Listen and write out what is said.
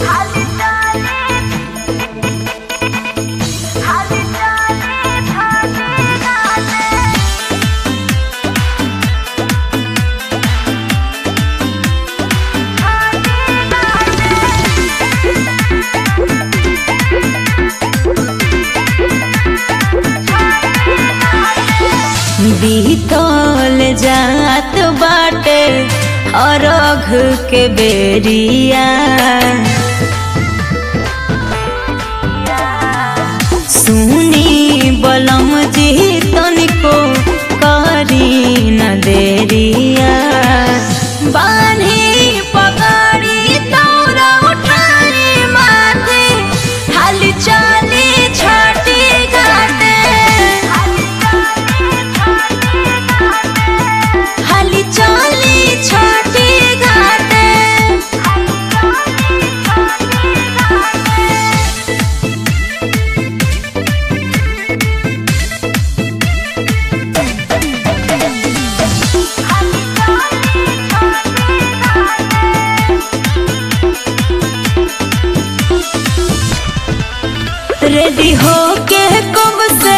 हाली डाले हाली डाले भागे डाले बीतल जात बाटे अरघ के बेरिया सुनी बलम जी तनिको करी न देरिया बान्ही पकड़ी तौरा उठानी माथे हाली चाली छाटी घाटे हाली चाली छाटी घाटे रेडी हो के कब से